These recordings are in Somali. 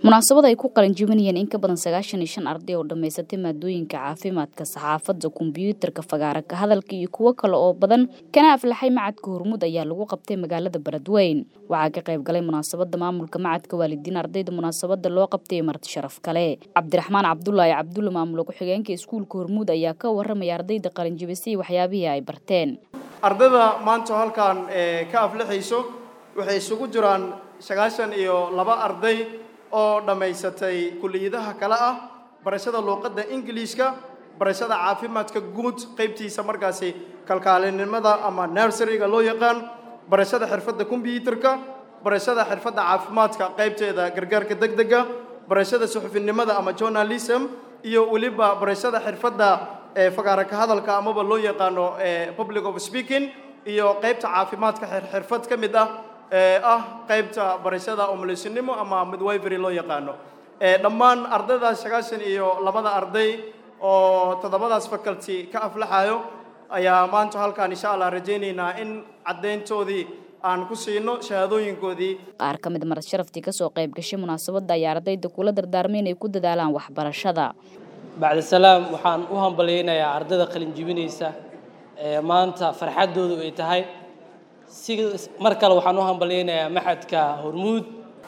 munaasabad ay ku qalin jibinayeen in ka badan sagaashan iyo shan arday oo dhammaysatay maadooyinka caafimaadka saxaafadda kombiyuutarka fagaara ka hadalka iyo kuwo kale oo badan kana aflaxay macadka hormuud ayaa lagu qabtay magaalada beledweyn waxaa ka qayb galay munaasabada maamulka macadka waalidiin ardayda munaasabada loo qabtay marti sharaf kale cabdiraxmaan cabdulaahi cabdulle maamula ku-xigeenka iskuulka hormuud ayaa ka waramaya ardayda qalin jibisay waxyaabihii ay barteen ardayda maanta halkan ka aflixayso waxay isugu jiraan sagaashan iyo laba arday oo dhammaysatay kulliyadaha kale ah barashada luuqadda ingiliishka barashada caafimaadka guud qaybtiisa markaasi kalkaalinimada ama nurseryga loo yaqaan barashada xirfadda kombyuutarka barashada xirfadda caafimaadka qaybteeda gargaarka degdega barashada suxufinimada ama journalism iyo weliba barashada xirfadda fagaara ka hadalka amaba loo yaqaano public of speaking iyo qaybta caafimaadka xirfad ka mid ah ah qaybta barashada omolisinimo ama midwifery loo yaqaano dhammaan ardaydaas sagaashan iyo labada arday oo toddobadaas faculty ka aflaxayo ayaa maanta halkaan insha allah rajaynaynaa in caddayntoodii aan ku siino shahaadooyinkoodii qaar ka mid marad sharaftii kasoo qayb gashay munaasabadda ayaa ardayda kula dardaarmay inay ku dadaalaan waxbarashada bacdisalaam waxaan u hambalyaynayaa ardayda qalin jibinaysa ee maanta farxaddoodu ay tahay si mar kale waxaan u hambalyaynayaa maxadka hormuud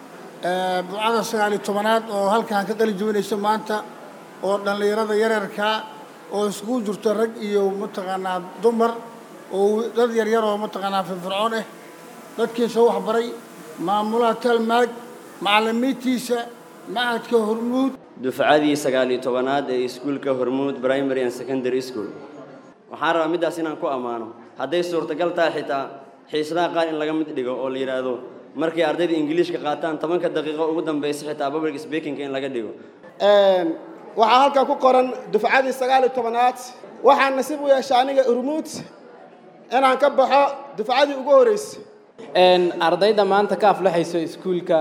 bucada sagaaliyo tobanaad oo halkaan ka qalin jibinayso maanta oo dhallinyarada yaryarkaa oo iskugu jirto rag iyo mataqaanaa dumar oo dad yaryar oo mataqaanaa firfircoon ah dadkii soo waxbaray maamulaha talmaag macallimiintiisa macadka hormuud dufcadii sagaaliyo tobanaad ee iskuulka hormuud primary and secondary school waxaan rabaa middaas inaan ku ammaano hadday suurtagal tahay xitaa xiisadaha qaar in laga mid dhigo oo la yidhaahdo markay ardayda ingiliishka qaataan tobanka daqiiqo ugu dambaysa xitaa public speaking in laga dhigo waxaa halkaa ku qoran dufcadii sagaaliyo tobanaad waxaan nasiib u yeeshay aniga urmuud inaan ka baxo dufcadii ugu horreysay ardayda maanta ka aflaxayso iskuulka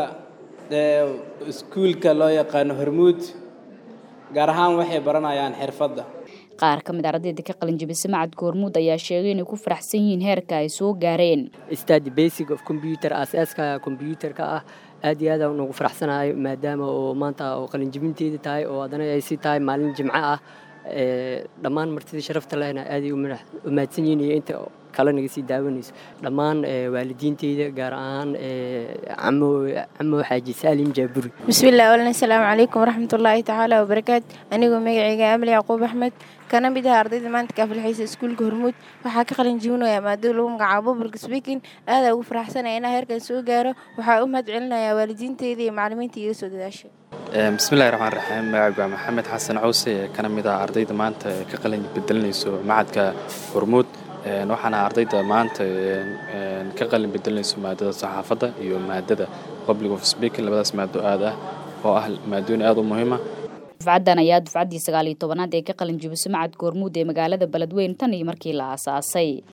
iskuulka loo yaqaano hormuud gaar ahaan waxay baranayaan xirfadda qaar ka mid ardayda ka qalin jibisa macadka hormuud ayaa sheegay inay ku faraxsan yihiin heerka ay soo gaareen study basic of computer aasaaska computerka ah aad iyo aad aan ugu faraxsanahay maadaama oo maanta oo qalin jibinteeda tahay oo haddana ay si tahay maalin jimco ah dhammaan martida sharafta lehna aaday u mahadsan yihiin iyo inta kale naga sii daawanayso dhammaan waalidiinteyda gaar ahaan camo xaaji saalim jaaburi bismillahi walna asalaamu calaykum waraxmatullaahi tacaala wabarakaatu anigoo magacayga amli yacquub axmed kana mid ah ardayda maanta ka aflixaysa iskuulka hormuud waxaa ka qalin jibinaya maadada lagu magacaabo public speaking aadaa ugu faraxsanaya inaa heerkan soo gaaro waxaa u mahad celinayaa waalidiinteyda iyo macallimiinta iga soo dadaashay bismillahi raxmaan raxiim magacaygu waa maxamed xasan cawse ee kana mid ah ardayda maanta ka qalin bedelinayso macadka hormuud waxaana ardayda maanta ka qalin bedelinayso maadada saxaafadda iyo maadada public of speaking labadaas maado aad ah oo ah maadooyin aad u muhiima dufcaddan ayaa dufcaddii sagaal iyo tobanaad ee ka qalin jibiso macadka hormuud ee magaalada beledweyn tan iyo markii la aasaasay